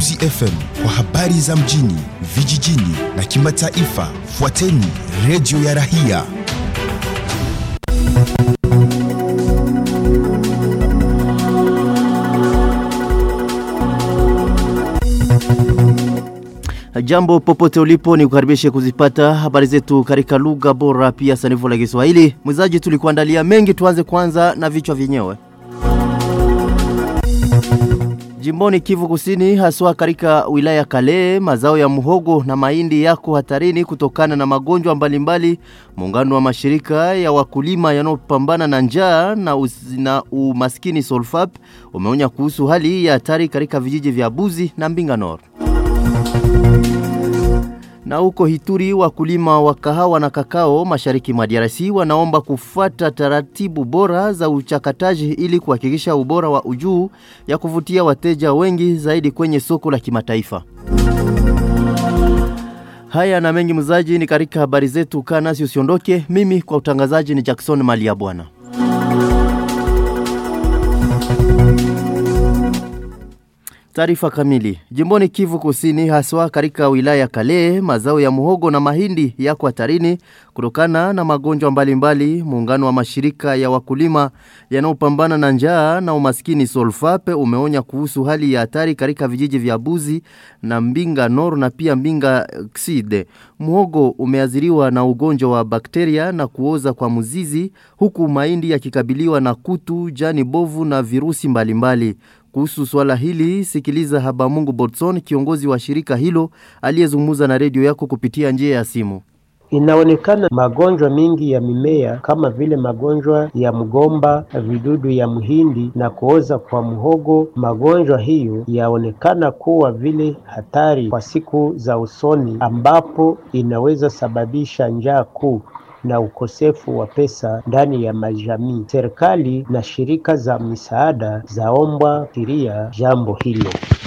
Kahuzi FM kwa habari za mjini, vijijini na kimataifa. Fuateni redio ya Rahia. Jambo popote ulipo ni kukaribishe kuzipata habari zetu katika lugha bora pia sanifu la Kiswahili. Mwizaji tulikuandalia mengi, tuanze kwanza na vichwa vyenyewe. Jimboni Kivu Kusini, haswa katika wilaya Kale, mazao ya muhogo na mahindi yako hatarini kutokana na magonjwa mbalimbali. Muungano wa mashirika ya wakulima yanayopambana na njaa na, uz- na umaskini Solfap umeonya kuhusu hali hii ya hatari katika vijiji vya Buzi na Mbinga Nord. Na huko Hituri wakulima wa kahawa na kakao mashariki mwa DRC wanaomba kufuata taratibu bora za uchakataji ili kuhakikisha ubora wa ujuu ya kuvutia wateja wengi zaidi kwenye soko la kimataifa. Haya na mengi mzaji ni katika habari zetu, kaa nasi usiondoke. Mimi kwa utangazaji ni Jackson Malia Bwana. Taarifa kamili. Jimboni Kivu Kusini, haswa katika wilaya ya Kale, mazao ya muhogo na mahindi yako hatarini kutokana na magonjwa mbalimbali. Muungano wa mashirika ya wakulima yanayopambana na njaa na umaskini Solfape umeonya kuhusu hali ya hatari katika vijiji vya Buzi na Mbinga Nord na pia Mbinga Xide. Muhogo umeathiriwa na ugonjwa wa bakteria na kuoza kwa mzizi, huku mahindi yakikabiliwa na kutu, jani bovu na virusi mbalimbali mbali. Kuhusu swala hili, sikiliza Habamungu Botson, kiongozi wa shirika hilo aliyezungumza na redio yako kupitia njia ya simu. Inaonekana magonjwa mingi ya mimea kama vile magonjwa ya mgomba, vidudu ya mhindi na kuoza kwa mhogo. Magonjwa hiyo yaonekana kuwa vile hatari kwa siku za usoni, ambapo inaweza sababisha njaa kuu na ukosefu wa pesa ndani ya majamii. Serikali na shirika za misaada zaombwa fikiria jambo hilo.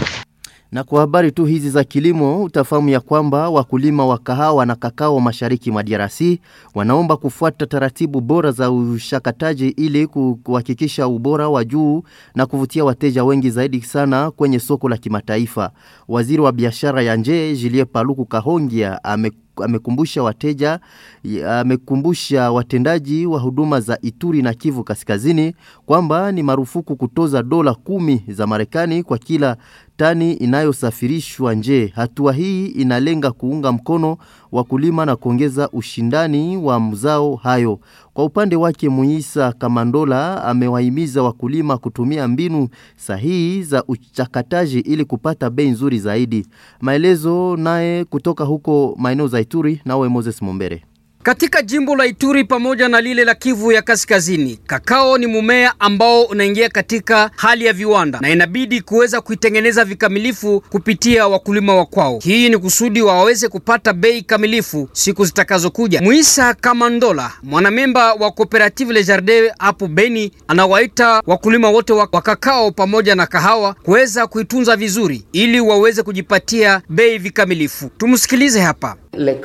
Na kwa habari tu hizi za kilimo utafahamu ya kwamba wakulima wa kahawa na kakao mashariki mwa DRC wanaomba kufuata taratibu bora za ushakataji ili ku- kuhakikisha ubora wa juu na kuvutia wateja wengi zaidi sana kwenye soko la kimataifa. Waziri wa biashara ya nje Julie Paluku Kahongia ame amekumbusha wateja amekumbusha watendaji wa huduma za Ituri na Kivu Kaskazini kwamba ni marufuku kutoza dola kumi za Marekani kwa kila tani inayosafirishwa nje. Hatua hii inalenga kuunga mkono wakulima na kuongeza ushindani wa mzao hayo. Kwa upande wake, Muisa Kamandola amewahimiza wakulima kutumia mbinu sahihi za uchakataji ili kupata bei nzuri zaidi. Maelezo naye kutoka huko maeneo za Ituri, nawe Moses Mombere. Katika jimbo la Ituri pamoja na lile la Kivu ya Kaskazini, kakao ni mmea ambao unaingia katika hali ya viwanda na inabidi kuweza kuitengeneza vikamilifu kupitia wakulima wa kwao. Hii ni kusudi waweze kupata bei kamilifu siku zitakazokuja. Muisa Kamandola, mwanamemba wa Cooperative Le Jardin hapo Beni, anawaita wakulima wote wa wa kakao pamoja na kahawa kuweza kuitunza vizuri ili waweze kujipatia bei vikamilifu. Tumsikilize hapa.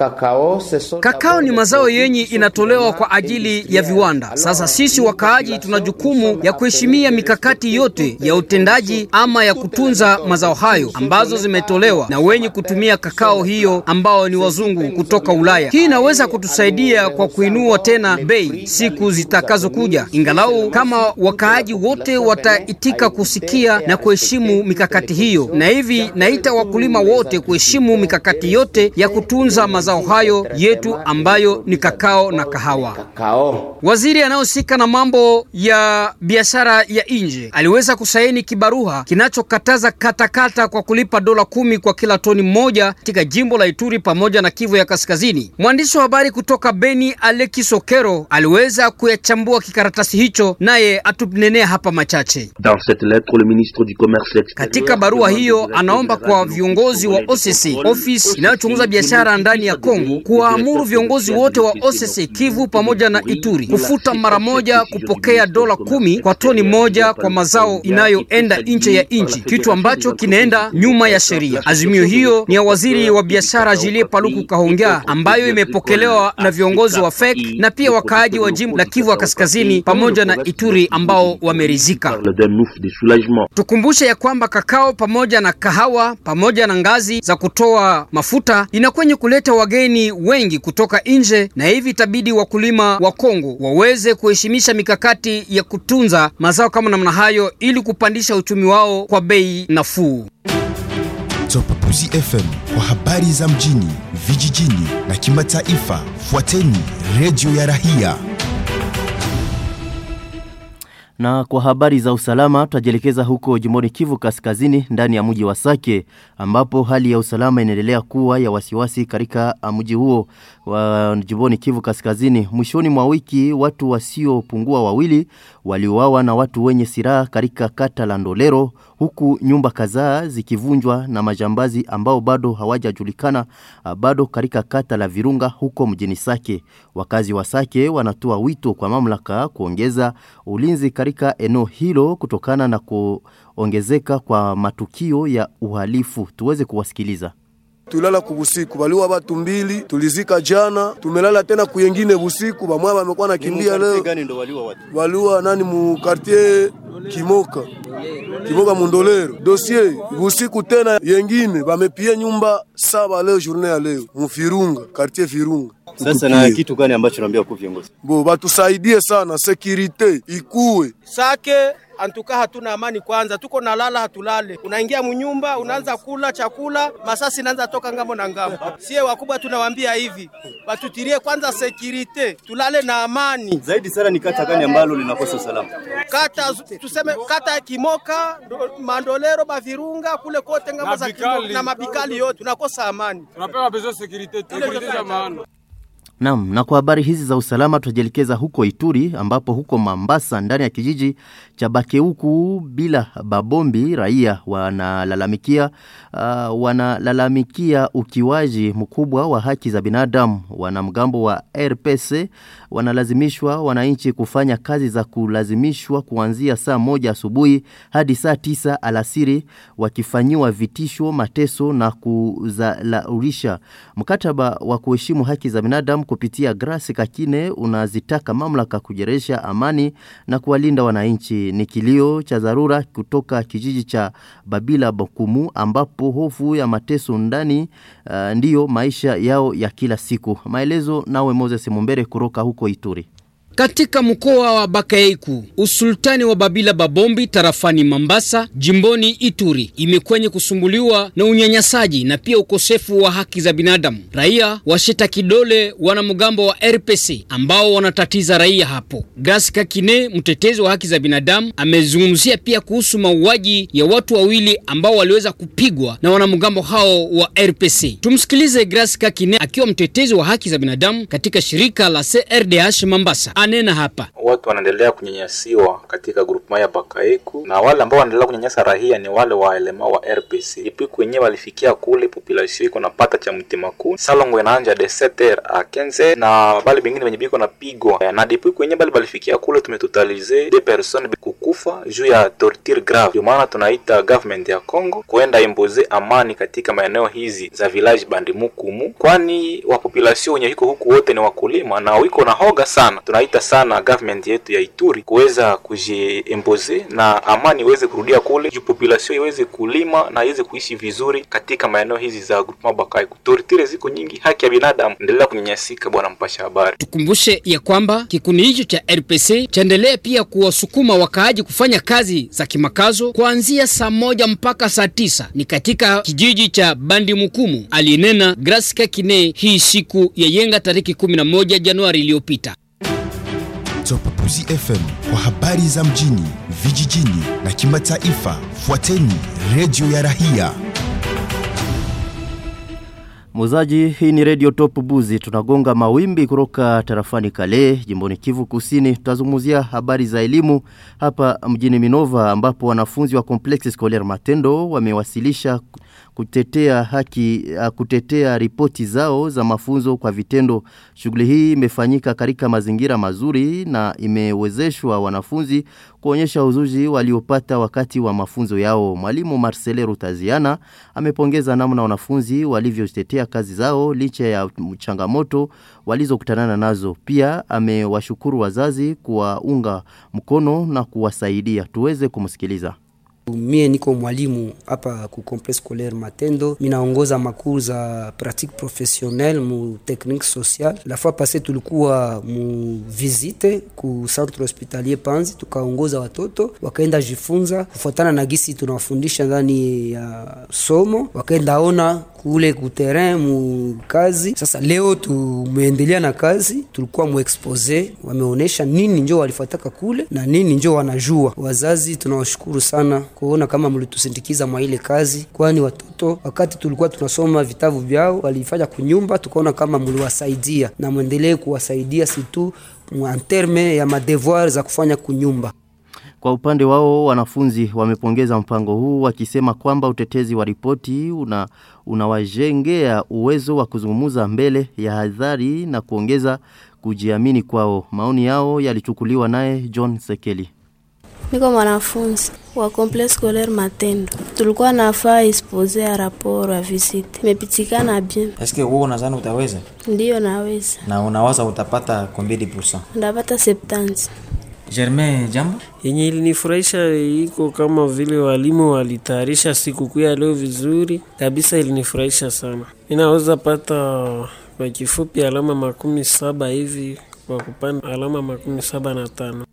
Kakao ni mazao yenye inatolewa kwa ajili ya viwanda. Sasa sisi wakaaji tuna jukumu ya kuheshimia mikakati yote ya utendaji ama ya kutunza mazao hayo ambazo zimetolewa na wenye kutumia kakao hiyo ambao ni wazungu kutoka Ulaya. Hii inaweza kutusaidia kwa kuinua tena bei siku zitakazokuja, ingalau kama wakaaji wote wataitika kusikia na kuheshimu mikakati hiyo, na hivi naita wakulima wote kuheshimu mikakati yote ya kutunza mazao hayo yetu ambayo ni kakao na kahawa. Waziri anayehusika na mambo ya biashara ya nje aliweza kusaini kibaruha kinachokataza katakata kwa kulipa dola kumi kwa kila toni moja katika jimbo la Ituri pamoja na Kivu ya Kaskazini. Mwandishi wa habari kutoka Beni Aleki Sokero aliweza kuyachambua kikaratasi hicho, naye atunenea hapa machache. Dans cette lettre, le ministre du Commerce extérieur Katika barua hiyo anaomba kwa viongozi wa OCC, ofisi inayochunguza biashara ndani ndani ya Kongo kuwaamuru viongozi wote wa OCC Kivu pamoja na Ituri kufuta mara moja kupokea dola kumi kwa toni moja kwa mazao inayoenda nje ya nchi, kitu ambacho kinaenda nyuma ya sheria. Azimio hiyo ni ya waziri wa biashara Julie Paluku Kahongya ambayo imepokelewa na viongozi wa FEC na pia wakaaji wa jimbo la Kivu ya Kaskazini pamoja na Ituri ambao wameridhika. parle d'un ouf de soulagement. Tukumbushe ya kwamba kakao pamoja na kahawa pamoja na ngazi za kutoa mafuta inakwenye kuleta wageni wengi kutoka nje, na hivi itabidi wakulima wa Kongo waweze kuheshimisha mikakati ya kutunza mazao kama namna hayo ili kupandisha uchumi wao kwa bei nafuu. Topapuzi FM kwa habari za mjini, vijijini na kimataifa. Fuateni redio ya Rahia. Na kwa habari za usalama tutajielekeza huko jimboni Kivu Kaskazini ndani ya mji wa Sake ambapo hali ya usalama inaendelea kuwa ya wasiwasi katika mji huo wa jimboni Kivu Kaskazini. Mwishoni mwa wiki watu wasiopungua wawili waliuawa na watu wenye silaha katika kata la Ndolero huku nyumba kadhaa zikivunjwa na majambazi ambao bado hawajajulikana ah, bado katika kata la Virunga huko mjini Sake. Wakazi wa Sake wanatoa wito kwa mamlaka kuongeza ulinzi katika eneo hilo kutokana na kuongezeka kwa matukio ya uhalifu. Tuweze kuwasikiliza. tulala kubusiku baliwa batu mbili tulizika jana tumelala tena kuyengine busiku bamwa bamekuwa nakimbia leo baliwa nani mu quartier kimoka kimoka mundolero dossier busiku tena yengine bamepie nyumba saba leo journée ya leo mufirunga quartier Virunga Sasa na kitu gani ambacho naambia kwa viongozi? bo batusaidie sana sekirite ikuwe Sake antuka hatuna amani kwanza, tuko nalala hatulale. Unaingia munyumba unaanza kula chakula, masasi inaanza toka ngambo na ngambo. Sie wakubwa tunawaambia hivi, batutirie kwanza sekirite, tulale na amani. Zaidi sana ni kata gani ambalo linakosa usalama? Kata tuseme kata ya Kimoka, ndo, Mandolero, Bavirunga kule kote ngambo za Kimoka na mabikali yote tunakosa amani. tunapewa besoin securite securite ya maana Naam, na kwa habari hizi za usalama tutajielekeza huko Ituri ambapo huko Mambasa ndani ya kijiji cha Bakeuku bila Babombi raia wanalalamikia uh, wanalalamikia ukiwaji mkubwa wa haki za binadamu. Wanamgambo wa RPC wanalazimishwa wananchi kufanya kazi za kulazimishwa kuanzia saa moja asubuhi hadi saa tisa alasiri wakifanyiwa vitisho, mateso na kuzalaurisha. Mkataba wa kuheshimu haki za binadamu kupitia Grace Kakine unazitaka mamlaka kujeresha amani na kuwalinda wananchi. Ni kilio cha dharura kutoka kijiji cha Babila Bokumu ambapo hofu ya mateso ndani uh, ndiyo maisha yao ya kila siku. Maelezo nawe Moses Mumbere kutoka huko Ituri. Katika mkoa wa Bakaiku, usultani wa Babila Babombi tarafani Mambasa, jimboni Ituri, imekwenye kusumbuliwa na unyanyasaji na pia ukosefu wa haki za binadamu. Raia washita kidole wanamgambo wa RPC ambao wanatatiza raia hapo. Grace Kakine, mtetezi wa haki za binadamu, amezungumzia pia kuhusu mauaji ya watu wawili ambao waliweza kupigwa na wanamgambo hao wa RPC. Tumsikilize Grace Kakine akiwa mtetezi wa haki za binadamu katika shirika la CRDH Mambasa. Anena hapa. watu wanaendelea kunyanyasiwa katika grupema ya Bakaiku na wale ambao wanaendelea kunyanyasa rahia ni wale wa elema wa RPC. Ipiku wenyewe walifikia kule population iko napata cha mtima kuu salongo inaanja de 7h a 15 na bali bengine wenye biko napigwa na dipiku wenyewe bali balifikia kule tumetotalize de personnes kukufa juu ya torture grave. Ndio maana tunaita government ya Congo kuenda imboze amani katika maeneo hizi za village bandimukumu, kwani wa population wenye iko huku wote ni wakulima na wiko na hoga sana. Tunaita sana government yetu ya Ituri kuweza kujiemboze na amani iweze kurudia kule, juu population iweze kulima na iweze kuishi vizuri katika maeneo hizi za groupement Bakai. Torture ziko nyingi, haki ya binadamu endelea kunyanyasika. Bwana mpasha habari. Tukumbushe ya kwamba kikundi hicho cha RPC chaendelea pia kuwasukuma wakaaji kufanya kazi za kimakazo kuanzia saa moja mpaka saa tisa ni katika kijiji cha Bandi Mukumu, alinena Grace Kakine hii siku ya yenga tariki 11 Januari iliyopita. Topapuzi FM kwa habari za mjini, vijijini na kimataifa. Fuateni redio ya Rahia. Muzaji, hii ni Radio Top Buzi. Tunagonga mawimbi kutoka tarafani Kale, jimboni Kivu Kusini. Tutazungumzia habari za elimu hapa mjini Minova ambapo wanafunzi wa Complexe Scolaire Matendo wamewasilisha kutetea haki uh, kutetea ripoti zao za mafunzo kwa vitendo. Shughuli hii imefanyika katika mazingira mazuri na imewezeshwa wanafunzi kuonyesha uzuji waliopata wakati wa mafunzo yao. Mwalimu Marcele Rutaziana amepongeza namna wanafunzi walivyotetea kazi zao licha ya changamoto walizokutana nazo. Pia amewashukuru wazazi kuwaunga mkono na kuwasaidia. Tuweze kumsikiliza. Mie niko mwalimu hapa ku complexe scolaire Matendo, minaongoza makuru za pratique professionnelle mu technique sociale. La fois passée tulikuwa mu visite ku centre hospitalier Panzi, tukaongoza watoto wakaenda jifunza kufuatana na gisi tunawafundisha ndani ya somo, wakaenda ona kule ku terrain mu kazi. Sasa leo tumeendelea na kazi, tulikuwa mu expose, wameonesha nini njo walifuataka kule na nini njo wanajua. Wazazi tunawashukuru sana kuona kama mlitusindikiza mwa ile kazi, kwani watoto wakati tulikuwa tunasoma vitabu vyao walifanya kunyumba, tukaona kama mliwasaidia na mwendelee kuwasaidia situ en terme ya madevoir za kufanya kunyumba. Kwa upande wao wanafunzi wamepongeza mpango huu wakisema kwamba utetezi wa ripoti una unawajengea uwezo wa kuzungumza mbele ya hadhari na kuongeza kujiamini kwao. Maoni yao yalichukuliwa naye John Sekeli. Niko mwanafunzi wa complexe scolaire Matendo. Tulikuwa nafaa expose ya rapport ya visite. Imepitikana bien. Eske wewe unadhani utaweza? Ndiyo naweza. Na unawaza utapata combien de pourcent? Ndapata 70. Germain, jambo yenye ilinifurahisha iko kama vile walimu walitayarisha sikukuu ya leo vizuri kabisa, ilinifurahisha sana. Ninaweza pata kwa kifupi alama makumi saba hivi kwa kupanda alama makumi saba na tano.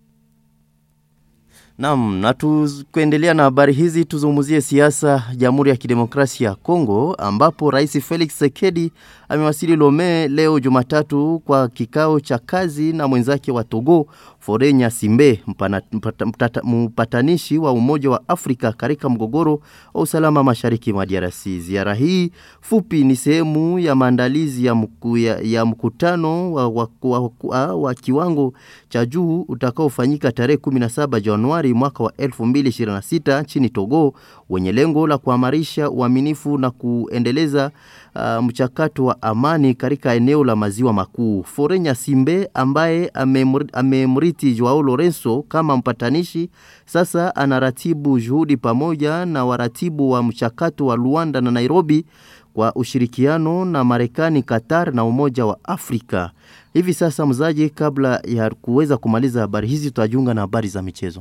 Naam, na tukuendelea na habari hizi tuzungumzie siasa Jamhuri ya Kidemokrasia ya Kongo ambapo Rais Felix Sekedi amewasili Lome leo Jumatatu kwa kikao cha kazi na mwenzake wa Togo Forenya Simbe mpana, mpata, mpata, mpatanishi wa Umoja wa Afrika katika mgogoro wa usalama mashariki mwa DRC. Ziara hii fupi ni sehemu ya maandalizi ya, mku, ya, ya mkutano wa, wa, wa, wa, wa kiwango cha juu utakaofanyika tarehe 17 Januari mwaka wa 2026 nchini Togo wenye lengo la kuamarisha uaminifu na kuendeleza uh, mchakato wa amani katika eneo la maziwa makuu. Forenya Simbe ambaye amemriti Joao Lorenzo kama mpatanishi sasa anaratibu juhudi pamoja na waratibu wa mchakato wa Luanda na Nairobi kwa ushirikiano na Marekani, Qatar na Umoja wa Afrika. Hivi sasa mzaji, kabla ya kuweza kumaliza habari hizi, tutajiunga na habari za michezo.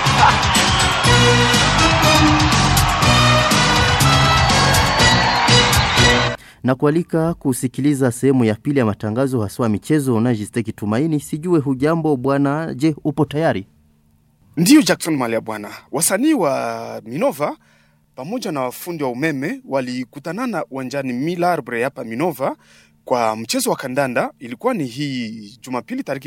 na kualika kusikiliza sehemu ya pili ya matangazo haswa michezo na Jisteki Tumaini. Sijue hujambo bwana, je, upo tayari? Ndiyo Jackson Malia bwana. Wasanii wa Minova pamoja na wafundi wa umeme walikutanana uwanjani Milarbre hapa Minova kwa mchezo wa kandanda. Ilikuwa ni hii Jumapili tariki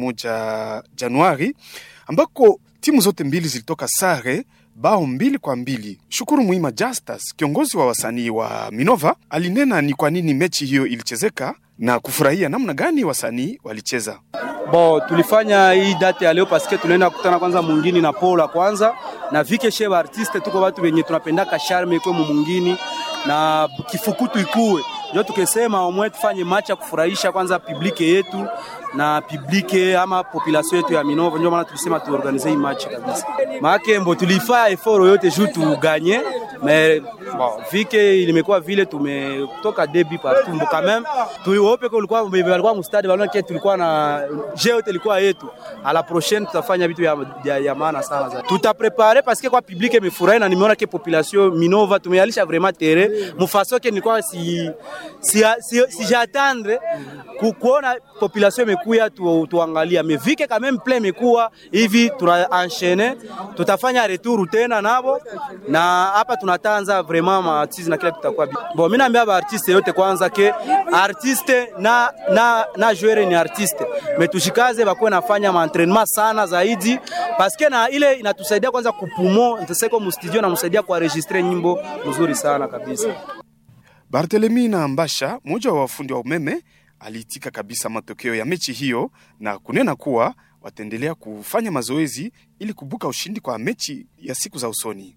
11 Januari, ambako timu zote mbili zilitoka sare bao mbili kwa mbili. Shukuru Muima Justus, kiongozi wa wasanii wa Minova, alinena ni kwa nini mechi hiyo ilichezeka na kufurahia namna gani wasanii walicheza. Bo, tulifanya hii date ya leo paske tunaenda kukutana kwanza mungini na Paula kwanza na vike sheba artiste, tuko watu wenye tunapendaka charme ikwe mungini na kifukutu ikuwe ndio tukisema omwe tufanye match ya kufurahisha kwanza publike yetu na publike ama population yetu ya Minova. Ndio maana tulisema tuorganize hii match kabisa, maana mbo tulifanya effort yote juu tuganye mais bon vike ilimekuwa vile tumetoka debi partout mbo quand même tuope kwa ulikuwa walikuwa mstadi waliona kitu tulikuwa na je yote ilikuwa yetu. A la prochaine tutafanya vitu ya, ya, ya maana sana zaidi. Tutaprepare parce que kwa publike imefurahi na nimeona ke population Minova tumealisha vraiment terrain mufaso ke nilikuwa si si, si, si j'attendre kuona population imekuya tu, tuangalia mevike quand même plein imekuwa hivi, tuna enchaîner tutafanya retour tena nabo, na hapa tunatanza vraiment ma artiste na kila tutakuwa bon. Mimi naambia ba artiste yote kwanza ke artiste na na na joueur ni artiste, metushikaze bakuwe nafanya ma entraînement sana zaidi, parce que na ile inatusaidia kwanza kupumo ntaseko mu studio na msaidia kuenregistrer nyimbo nzuri sana kabisa. Barthelemy na Mbasha, mmoja wa wafundi wa umeme, aliitika kabisa matokeo ya mechi hiyo na kunena kuwa wataendelea kufanya mazoezi ili kubuka ushindi kwa mechi ya siku za usoni.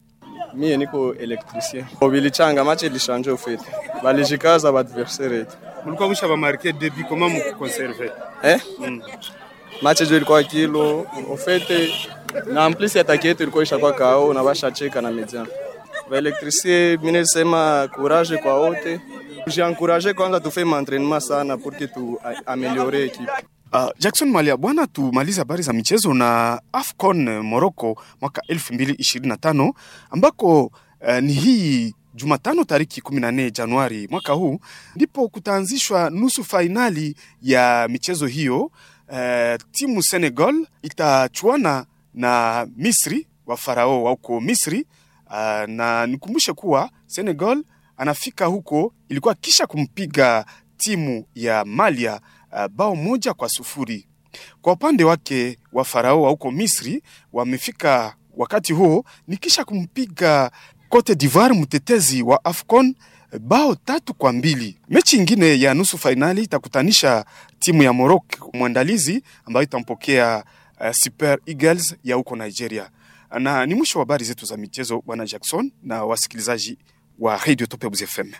Mie niko electricien. Bilichanga match ilishanje ufete. Balijikaza ba adversaire yetu. Mlikuwa msha ba marquer début comment mkukonserve? Eh? Mm. Match jo ilikuwa kilo ufete na en plus attaque yetu ilikuwa ishakuwa kao na bashacheka na median. Ba electricien mimi nasema courage kwa wote. Jiencourage kwanza tufe entraînement sana pour que tu améliorer équipe. Uh, Jackson Malia, bwana, tumaliza habari za michezo na AFCON Morocco mwaka 2025 ambako uh, ni hii Jumatano tariki 14 Januari mwaka huu ndipo kutaanzishwa nusu fainali ya michezo hiyo. Uh, timu Senegal itachuana na Misri wa Farao wa huko Misri. Uh, na nikumbushe kuwa Senegal anafika huko ilikuwa kisha kumpiga timu ya Malia uh, bao moja kwa sufuri. Kwa upande wake wa Farao wa huko Misri wamefika wakati huo ni kisha kumpiga Cote d'Ivoire mtetezi wa AFCON bao tatu kwa mbili. Mechi ingine ya nusu fainali itakutanisha timu ya Morocco mwandalizi ambayo itampokea uh, Super Eagles ya huko Nigeria. Na ni mwisho wa habari zetu za michezo, bwana Jackson na wasikilizaji wa Radio Top FM.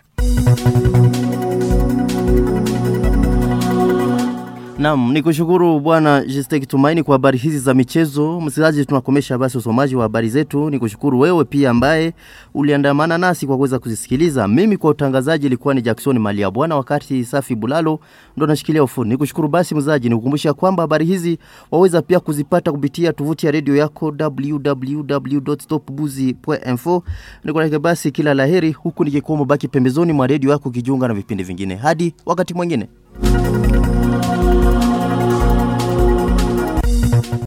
Naam, ni kushukuru bwana Jiste Kitumaini kwa habari hizi za michezo. Msikilizaji, tunakomesha basi usomaji wa habari zetu. Ni kushukuru wewe pia ambaye uliandamana nasi kwa kuweza kuzisikiliza. Mimi kwa utangazaji ilikuwa ni Jackson Malia bwana, wakati Safi Bulalo ndo nashikilia ufundi. Ni kushukuru basi mzaji, ni kukumbusha kwamba habari hizi waweza pia kuzipata kupitia tovuti ya redio yako www.stopbuzi.info. Nikulake basi kila laheri, huku nikikuomba baki pembezoni mwa redio yako kijiunga na vipindi vingine. Hadi wakati mwingine.